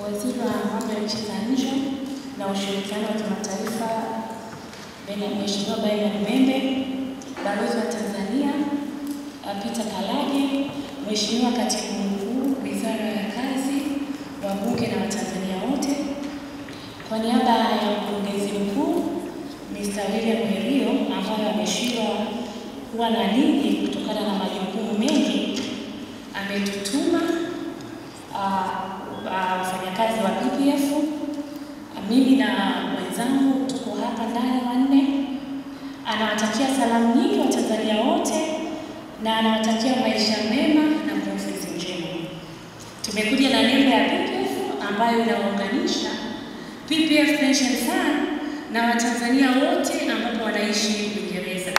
waziri wa mambo ya nchi za nje na ushirikiano wa kimataifa Bena- Mheshimiwa Bernard Membe, balozi wa Tanzania uh, Peter Kalage, Mheshimiwa katibu mkuu wizara ya kazi, wabunge na Watanzania wote, kwa niaba ya mkurugenzi mkuu Mr. William Herio ambaye ameshindwa kuwa na ninyi kutokana na majukumu mengi, ametutuma ah, ah, wafanyakazi wa PPF, mimi na wenzangu tuko hapa ndani wanne. Anawatakia salamu nyingi Watanzania wote na anawatakia maisha mema na konferensi njema. Tumekuja na nembo ya PPF ambayo inawaunganisha PPF Pension Fund na Watanzania wote ambapo wanaishi Uingereza.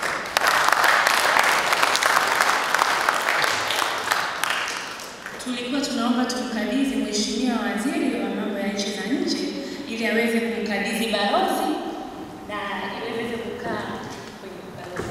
Tulikuwa tunaomba tumkabidhi Mheshimiwa Waziri wa Mambo ya Nchi za Nje ili aweze kumkabidhi balozi na iweze kukaa kwenye balozi.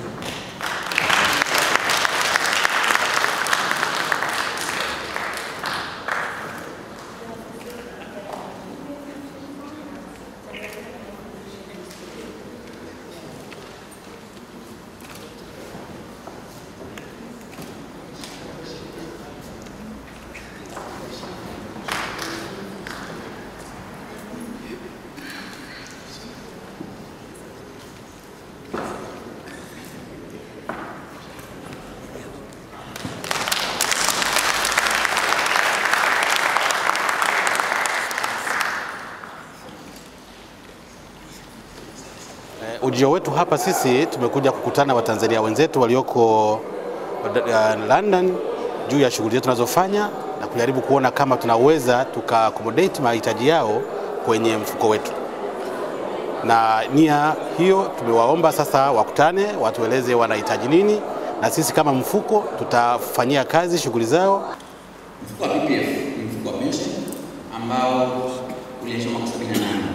Eh, Ujio wetu hapa sisi tumekuja kukutana Watanzania wenzetu walioko uh, London juu ya shughuli zetu tunazofanya na kujaribu kuona kama tunaweza tuka accommodate mahitaji yao kwenye mfuko wetu. Na nia hiyo tumewaomba sasa wakutane, watueleze wanahitaji nini, na sisi kama mfuko tutafanyia kazi shughuli zao. Mfuko wa PPF ni mfuko wa pension ambao ulianzishwa mwaka 78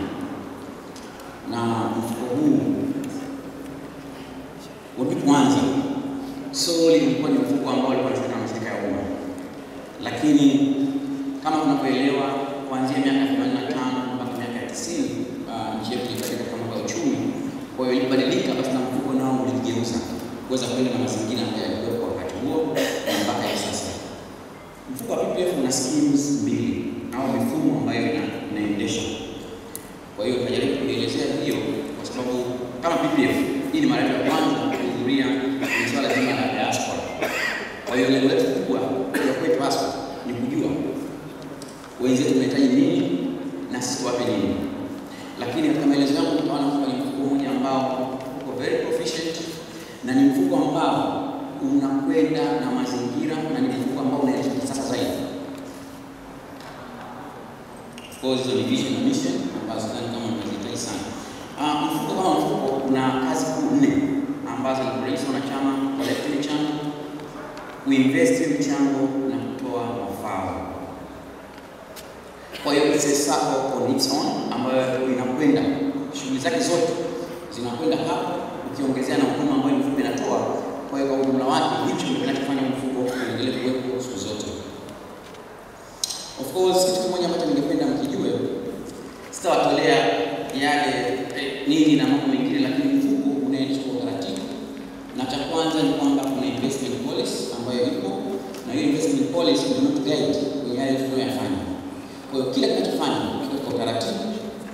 na mfuko huu ulipoanza soli ulikuwa ni mfuko ambao ulikuwa unasimamiwa na mashirika ya umma, lakini kama tunavyoelewa kuanzia miaka 85 mpaka miaka ya 90 uh, nchi yetu ilibadilika katika mambo ya uchumi. Kwa hiyo ilibadilika, basi na mfuko nao ulijigeuza kuweza kwenda na mazingira ambayo yalikuwepo wakati huo na mpaka hivi sasa. Mfuko wa PPF una schemes mbili au mifumo ambayo ina- inaendesha. Kwa hiyo tunajaribu kuielezea hiyo kwa sababu kama PPF hii ni mara yetu ya kwanza kuhudhuria kwenye swala zima la diaspora. Kwa hiyo lengo letu kubwa ya kwetu hasa ni kujua wenzetu tunahitaji nini na sisi tuwape nini. Lakini katika maelezo yangu tutaona kwamba ni mfuko mmoja ambao uko very proficient na ni mfuko ambao unakwenda na mazingira na ni mfuko ambao unaendeshwa kisasa zaidi. Of course hizo ni vision na mission ambazo sidhani kama tunazihitaji sana. Uh, mfuko kama mfuko una kazi kuu nne ambazo ni kurahisi wanachama collect michango, kuinvest michango na kutoa mafao. Kwa hiyo it's a circle on its own ambayo inakwenda shughuli zake zote zinakwenda hapo, ukiongezea na huduma ambayo mfuko inatoa. Kwa hiyo kwa ujumla wake hicho ndio kinachofanya mfuko uendelee kuwepo siku zote. Of course kitu kimoja ambacho ningependa mkijue, sitawatolea yale eh, nini na mambo mengine, lakini mfuko unaendeshwa kwa utaratibu, na cha kwanza ni kwamba kuna investment policy ambayo ipo, na hiyo investment policy ndio inatuguide kwenye yale tunayoyafanya. Kwa hiyo kila kinachofanya kiko kwa utaratibu,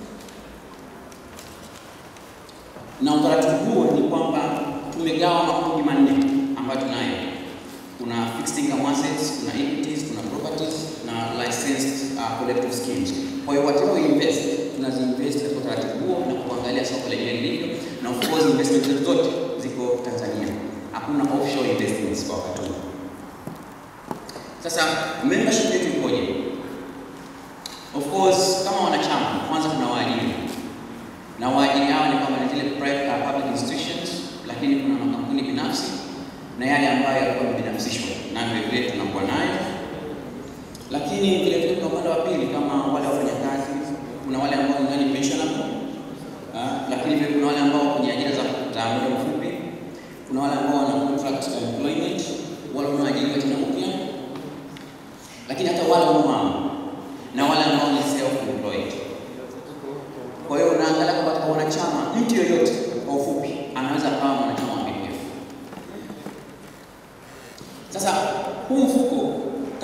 na utaratibu huo ni kwamba tumegawa makundi manne ambayo tunayo. Kuna fixed income assets, kuna equities, kuna properties na licensed uh, collective schemes. Kwa hiyo whatever we invest, tunaziinvest katika utaratibu huo na kuangalia soko lenyewe lilivyo, na of course investment zetu zote ziko Tanzania, hakuna offshore investments kwa wakati huu. Sasa membership yetu ikoje? Of course kama wanachama, kwanza kuna waajiri na waajiri hao ni kwamba ni zile private uh, public institutions, lakini kuna makampuni binafsi na yale ambayo yalikuwa yamebinafsishwa na vile vile tunakuwa nayo, lakini vile vile kuna upande wa pili kama wale wafanyakazi, kuna wale ambao ni ndani pensionable, uh, lakini vile kuna wale ambao kwenye ajira za za muda mfupi, kuna wale ambao wana contract employment, wale wanaoajiriwa tena upya, lakini hata wale wamama na wale ambao ni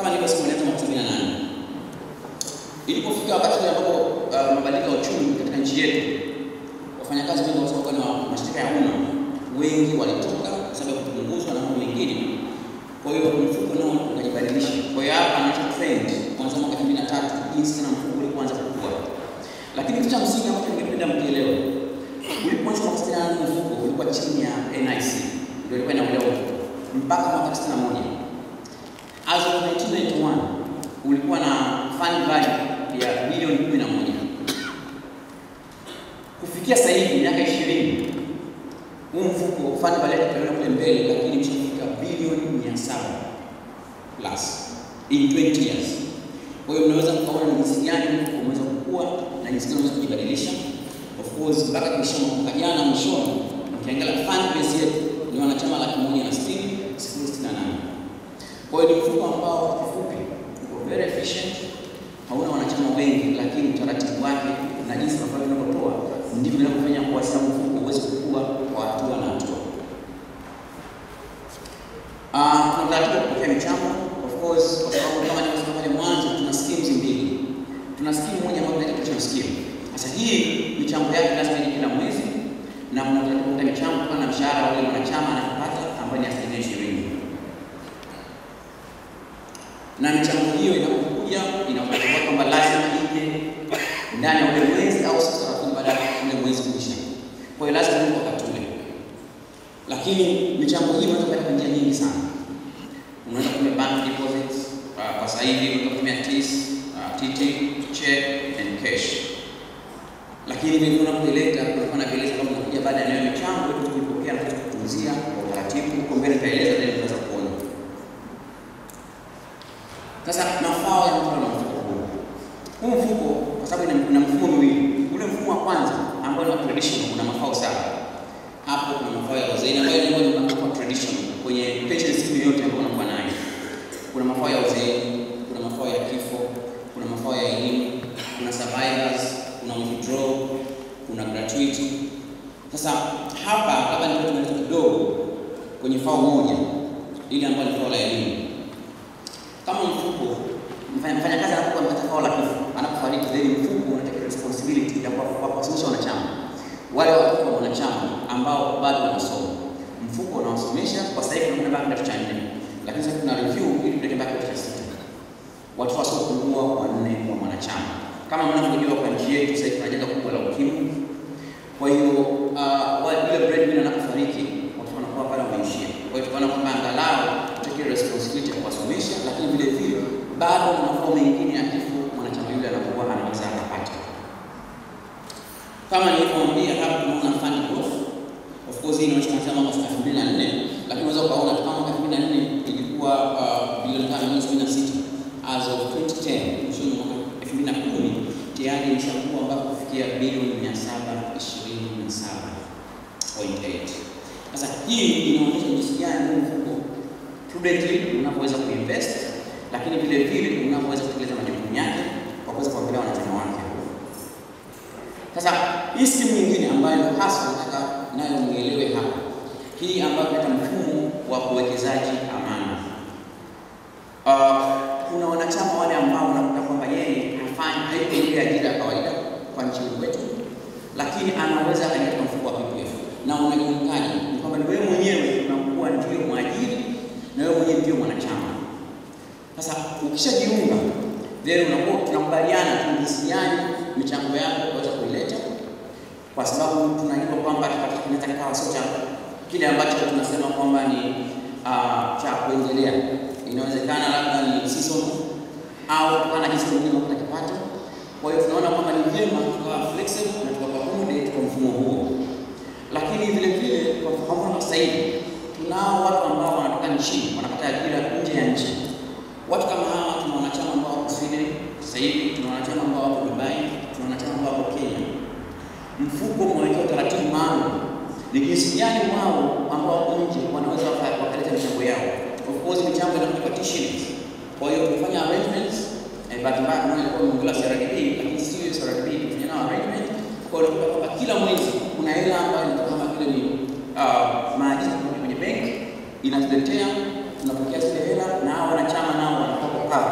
kama nilivyosema ilianza mwaka 78 ilipofika wakati ule ambapo uh, mabadiliko ya uchumi katika nchi yetu, wafanyakazi wengi kwa sababu na mashirika ya umma wengi walitoka kwa sababu ya kupunguzwa na mambo mengine. Kwa hiyo mfuko nao ukajibadilisha. Kwa hiyo hapa anacho trend kuanzia mwaka 2003 jinsi na mfuko ulipoanza kukua. Lakini kitu cha msingi ambacho ningependa mkielewe, ulipoanza mwaka 68 mfuko ulikuwa chini ya NIC, ndio ilikuwa inaongoza mpaka mwaka 61. As of 1991 ulikuwa na fund value ya bilioni 11. Kufikia sasa hivi miaka 20 huu mfuko fund value yake itaenda kule mbele, lakini imeshafika bilioni 700 plus in 20 years. Kwa hiyo mnaweza mkaona ni jinsi gani mfuko umeweza kukua na jinsi gani unaweza kujibadilisha. Of course mpaka kisha mwaka jana mwishoni, ukiangalia fund base yetu ni wanachama laki moja na sitini sifuri sitini na nane. Kwa hiyo ni mfuko ambao kwa kifupi uko very efficient, hauna wanachama wengi, lakini utaratibu wake na jinsi ambavyo vinavyotoa ndivyo vinavyofanya kuwa sasa mfuko uweze kukua kwa hatua na hatua. Ah, tuna utaratibu wa kupokea michango of course, kwa sababu kama nilivyosema pale mwanzo, tuna schemes mbili. Tuna scheme moja ambayo inaitwa pension scheme. Sasa hii michango yake lazima ije kila mwezi na kuna utaratibu wa kupokea michango kama na mshahara wa yule mwanachama anapata ambayo ni asilimia ishirini na michango hiyo inapokuja inakuwa kwamba lazima ije ndani ya ule mwezi au siku thelathini baada ya ule mwezi kuisha. Kwa hiyo lazima iwe wakati ule, lakini michango hii inaweza kwenda kwa njia nyingi sana. Unaweza kutumia bank deposits, uh, kwa sasa hivi unaweza kutumia TIS, uh, TT, check and cash. Lakini vile unapoileta kunakuwa na vieleza kama unakuja baada ya nayo michango ili kuipokea na kutunzia kwa utaratibu. Huko mbele tutaeleza na tunaweza kuona sasa mafao ya mtu na mfuko huu. Huu mfuko kwa sababu ina mfumo miwili. Ule mfumo wa kwanza ambao ni traditional una mafao saba. Hapo kuna mafao ya wazee ambayo ni mafao traditional kwenye pension scheme yote ambayo unakuwa nayo. Kuna mafao ya wazee, kuna mafao ya kifo, kuna mafao ya elimu, kuna survivors, kuna withdraw, kuna gratuity. Sasa hapa labda ndio tumeleta kidogo kwenye fao moja ile ambayo ni fao la elimu kama mfuko mfanyakazi anapokuwa amepata fao la kifo, anapofariki, then mfuko unataka responsibility ya kuwasomesha wanachama wale watoto wa wanachama ambao bado wanasoma. Mfuko unawasomesha kwa sasa hivi tunakwenda mpaka kidato cha nne, lakini sasa tuna review ili tuende mpaka kidato cha sita, watoto wasiopungua wanne wa mwanachama. Kama mnavyojua kwa nchi yetu sasa tuna janga kubwa la ukimwi. Kwa hiyo uh, ile breadwinner anapofariki watu wanakuwa pale wameishia. Kwa hiyo tukaona kwamba angalau tutake responsibility ya kuwasomesha, lakini vile vile bado na mafao mengine ya kifo mwanachama yule anakuwa anaweza akapata. Kama nilivyoambia hapa, tunaona fund growth. Of course hii inaonyesha kuanzia mwaka 2004, lakini unaweza ukaona kama mwaka 2004 ilikuwa uh, bilioni 5.76 as of 2010 mwishoni mwa mwaka 2010 tayari imeshakuwa mpaka kufikia bilioni 727.8. Sasa hii inaonyesha jinsi gani huu mfuko prudently unavyoweza kuinvest, lakini vile vile unavyoweza kutekeleza majukumu yake kwa kuweza kuangalia wanachama wake. Sasa hii skimu nyingine ambayo hasa nataka nayo muelewe hapa, hii ambayo inaitwa mfumo wa uwekezaji amana. Uh, kuna wanachama wale ambao unakuta kwamba yeye hafanyi haiko ile ajira ya kawaida kwa nchini kwetu, lakini anaweza akaingia mfuko wa PPF na unajulikana ni kwamba ni wewe mwenyewe unakuwa ndio mwajiri na wewe mwenyewe ndio mwanachama. Sasa ukishajiunga then unakuwa tunakubaliana tu jinsi gani michango yako utaweza kuileta, kwa sababu tunajua kwamba kinaweza kikawa sio cha kile ambacho tunasema kwamba ni uh, cha kuendelea. Inawezekana labda ni seasonal au kutokana na jinsi wengine wanapata kipato. Kwa hiyo tunaona kwamba ni vyema tukawa flexible na tukapamude kwa mfumo huo, lakini vile vile kwa mfano sasa hivi tunao watu ambao wanatoka nchini wanapata ajira nje ya nchi. Watu kama hawa tuna wanachama ambao wako Sweden sasa hivi, tuna wanachama ambao wako Dubai, tuna wanachama ambao wako Kenya. Mfuko umewekea utaratibu maalum ni jinsi gani wao ambao wako nje wanaweza wakaleta michango yao. Of course michango inakuja kwa shillings. Kwa hiyo tumefanya arrangements eh, bahati mbaya tunaona ilikuwa imeongelea CRDB, lakini sio CRDB, tumefanya nao arrangement. Kwa hiyo unakuta kwamba kila mwezi kuna hela ambayo inatoka kama vile ni uh, maagizo kutoka kwenye benki inatuletea, tunapokea zile hela na hao wanachama nao wanatoka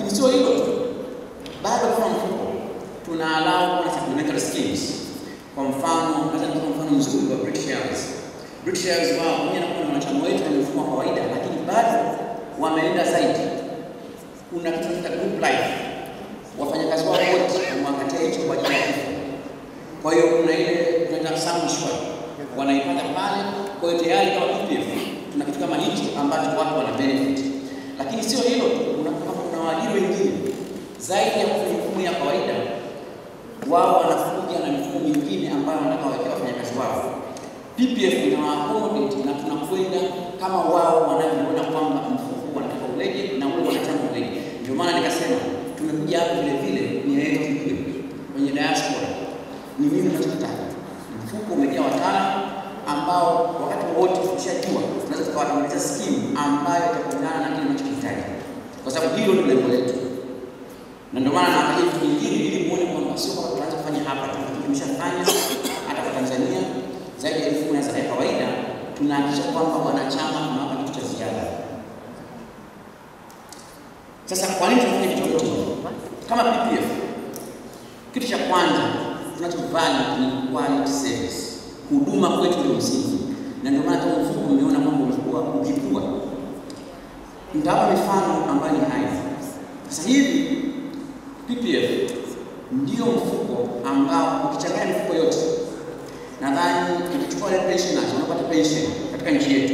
Lakini sio hilo tu, bado kama mfuko tuna allow kuna supplementary schemes. Kwa mfano, naweza nikupa mfano mzuri wa British Airways. British Airways wao pamoja na kuwa na wanachama wetu na mfumo wa kawaida, lakini bado wameenda zaidi. Kuna kitu kinaitwa group life, wafanyakazi wao wote wamewakatia hicho kwa ajili ya kifo. Kwa hiyo kuna ile tunaita sum insurance wanaipata pale. Kwa hiyo tayari kama PPF tuna kitu kama hichi ambacho watu wana benefit, lakini sio hilo tu, kuna kama kuna waajiri wengine zaidi ya kufanya mifumo ya kawaida, wao wanakuja na mifumo mingine ambayo wanataka wawekea wafanyakazi wao. PPF ina accommodate na tunakwenda kama wao wanavyoona kwamba mfuko wanataka uleje na ule wanachama uleje. Ndio maana nikasema tumekuja hapa vile vile, nia yetu hiyo kwenye diaspora ni nini tunachotaka. Mfuko umejaa wataalamu ambao wakati wote tukishajua tunaweza tukawatengeneza skimu ambayo itakuendana na kile tunachokihitaji, kwa sababu hilo ndio lengo letu, na ndio maana naangalia vitu vingine ili muone kwamba sio kwamba tunaanza kufanya hapa tu, tumeshafanya hata kwa Tanzania zaidi ya elfu moja za kawaida, tunahakikisha kwamba wanachama tunawapa kitu cha ziada. Sasa kwa nini tunafanya vitu vyote hivi? Kama PPF, kitu cha kwanza tunachovali ni quality service. Huduma kwetu ndio msingi, na ndio maana kama mfuko umeona kwamba umekuwa ukikua. Nitawapa mifano ambayo ni hai. Sasa hivi PPF ndio mfuko ambao ukichanganya mifuko yote, nadhani ukichukua wale pensioners wanapata pension katika nchi yetu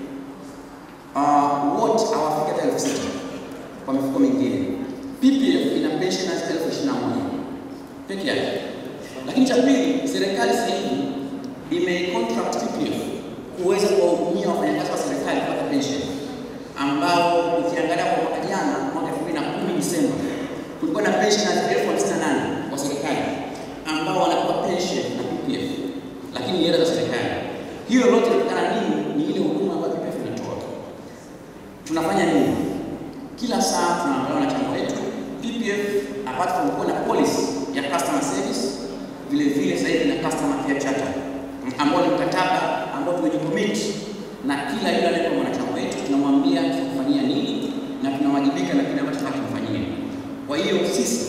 uh, wote hawafiki hata elfu sita kwa mifuko mingine. PPF ina pensioners elfu ishirini na moja peke yake. Lakini cha pili, serikali sasa hivi imecontract PPF kuweza kuwahudumia wafanyakazi wa serikali kupata pension, ambao ukiangalia kwa mwaka jana, mwaka 2010 Disemba, kulikuwa na pensioners elfu hamsini na nane wa serikali ambao wanapewa pension na PPF, lakini ni hela za serikali. Hiyo lote inatokana nini? Ni ile huduma ambayo PPF inatoa. Tunafanya nini? Kila saa tunaangalia wanachama wetu. PPF apart from kuwa na policy ya customer service, vile vile sasa hivi na customer care charter ambao ni mkataba ambao tumejicommit na kila yule anayekuwa mwanachama wetu, tunamwambia tutakufanyia nini na tunawajibika na kile ambacho tunakifanyia. Kwa hiyo sisi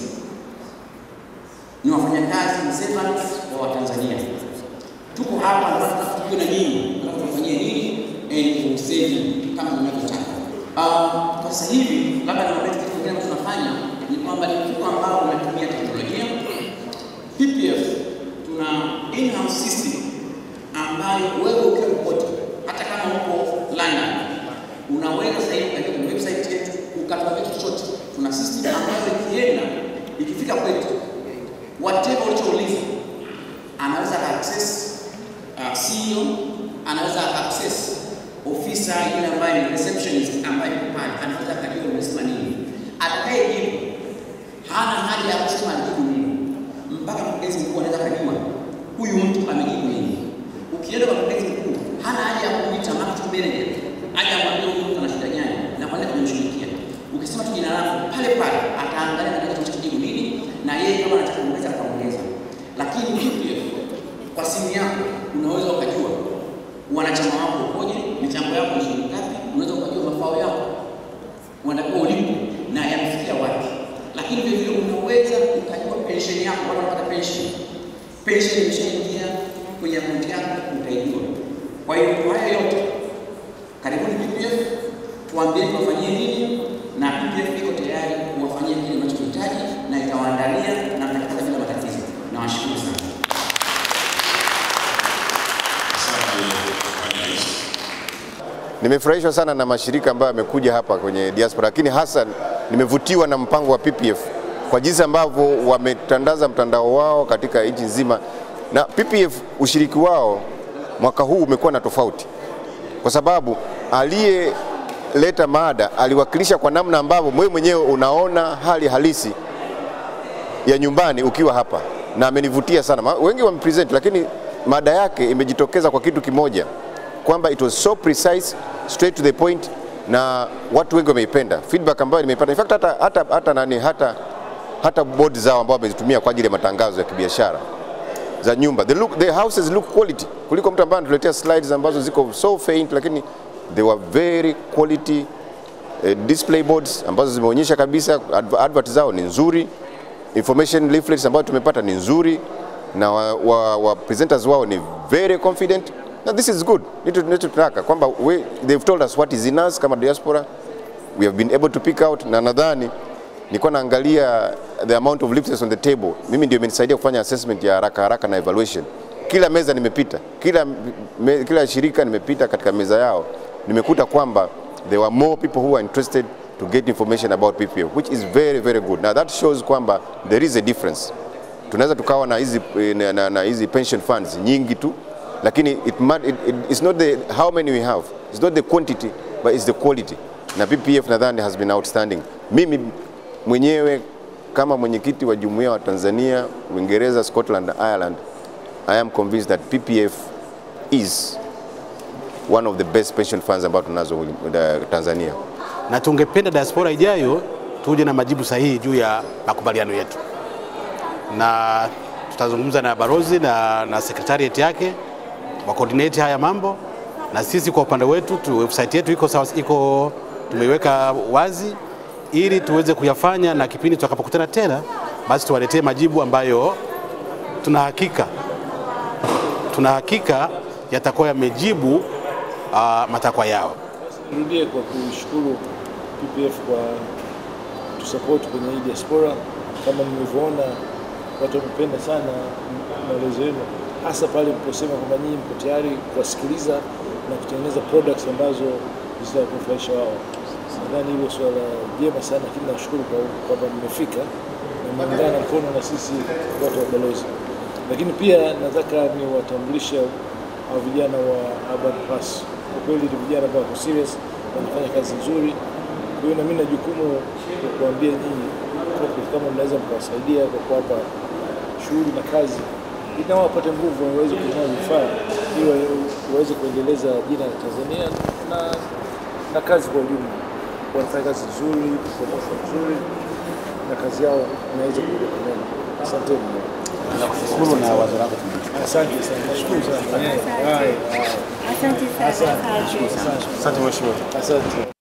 ni wafanyakazi ni servants wa Watanzania, tuko hapa nataka tukiwe na nyinyi, nataka tufanyie nini and useni kama mnavyotaka. Uh, kwa sasa hivi labda na kitu kingine ambacho tunafanya ni kwamba ni mfuko ambao unatumia teknolojia. PPF tuna in-house system ambayo wewe ukiwa popote, hata kama uko London, unaweza sasa hivi katika kwenye website yetu ukatuma kitu chochote. Tuna system ambayo ikienda ikifika kwetu, whatever ulichouliza anaweza access uh, CEO anaweza access ofisa yule ambaye ni receptionist ambaye yuko pale, anaweza akajua umesema nini. Atakayejibu hana haja ya kusema alijibu nini, mpaka mkurugenzi mkuu anaweza kujua huyu mtu amejibu nini. Ukienda kwa mkurugenzi mkuu, hana haja ya kuita marketing manager aje amwambie huyu mtu ana shida gani na kwa nini tumemshughulikia. Ukisema tu jina lako pale pale, ataangalia na kitu kinachojibu nini, na yeye kama anataka kuongeza ataongeza. Lakini PPF kwa simu yako unaweza ukajua wanachama wako ukoje, michango yako ni shilingi ngapi, unaweza ukajua mafao yako unatakiwa ulipo na yamefikia wapi. Lakini vile vile unaweza ukajua pension yako, wale wanapata pension, pension imeshaingia kwenye akaunti yako, utaijua. Kwa hiyo kwa haya yote, karibuni PPF, tuambie tuwafanyie nini, na PPF iko tayari kuwafanyia kile mnachohitaji na itawaandalia na mtakipata bila matatizo. Nawashukuru sana. Nimefurahishwa sana na mashirika ambayo yamekuja hapa kwenye diaspora, lakini hasa nimevutiwa na mpango wa PPF kwa jinsi ambavyo wametandaza mtandao wao katika nchi nzima, na PPF ushiriki wao mwaka huu umekuwa na tofauti, kwa sababu aliyeleta mada aliwakilisha kwa namna ambavyo wewe mwenyewe unaona hali halisi ya nyumbani ukiwa hapa, na amenivutia sana. Ma- Wengi wamepresent, lakini mada yake imejitokeza kwa kitu kimoja kwamba it was so precise straight to the point na watu wengi wameipenda feedback ambayo nimeipata in fact hata, hata, hata, nani, hata, hata board zao ambao wamezitumia kwa ajili ya matangazo ya kibiashara za nyumba the, look, the houses look quality kuliko mtu ambaye anatuletea slides ambazo ziko so faint lakini they were very quality eh, display boards ambazo zimeonyesha kabisa adv- advert zao ni nzuri, information leaflets ambayo tumepata ni nzuri na wa, wa, wa presenters wao ni very confident na this is good. Nitu nitu tunataka kwamba we, they've told us what is in us kama diaspora we have been able to pick out na nadhani nilikuwa naangalia the amount of leaflets on the table. Mimi ndio imenisaidia kufanya assessment ya haraka haraka na evaluation. Kila meza nimepita, kila, me, kila shirika nimepita katika meza yao, nimekuta kwamba there were more people who are interested to get information about PPF which is very very good. Now that shows kwamba there is a difference. Tunaweza tukawa na hizi na, na, na hizi pension funds nyingi tu lakini it, ma- it, it, it's not the how many we have, it's not the quantity but it's the quality. Na PPF nadhani has been outstanding. Mimi mwenyewe kama mwenyekiti wa jumuiya wa Tanzania, Uingereza, Scotland na Ireland, I am convinced that PPF is one of the best pension funds ambazo tunazo uh, Tanzania. na tungependa diaspora ijayo tuje na majibu sahihi juu ya makubaliano yetu, na tutazungumza na barozi na, na secretariat yake wa coordinate haya mambo, na sisi kwa upande wetu tu, website yetu iko sawa, iko tumeiweka wazi ili tuweze kuyafanya, na kipindi tutakapokutana tena, basi tuwaletee majibu ambayo tuna hakika tuna hakika yatakuwa yamejibu uh, matakwa yao. Nirudie kwa kushukuru PPF kwa tusapoti kwenye hii diaspora. Kama mlivyoona, watu wamependa sana maelezo yenu, hasa pale mliposema kwamba nyinyi mko tayari kuwasikiliza na kutengeneza products ambazo zitakunufaisha wao. Nadhani hilo swala jema sana, lakini nashukuru kwa kwamba mmefika na mmeungana mkono na sisi watu wa balozi. Lakini pia nataka niwatambulishe hao vijana wa Urban Pass. Kwa kweli ni vijana ambao wako serious, wanafanya kazi nzuri. Kwa hiyo na mimi na jukumu la kuambia nyinyi corporate, kama mnaweza mkawasaidia kwa kuwapa shughuli na kazi ili nao wapate nguvu, waweze kununua vifaa ili wa- waweze kuendeleza jina la Tanzania na, na kazi kwa ujumla. Wanafanya kazi nzuri, promotion nzuri na kazi yao inaweza kueleka mbele. Asanteni. Nakushukuru na wazo lako Asante sana, nashukuru sana. Haya, haya. Asante sana. Asante mheshimiwa. Asante.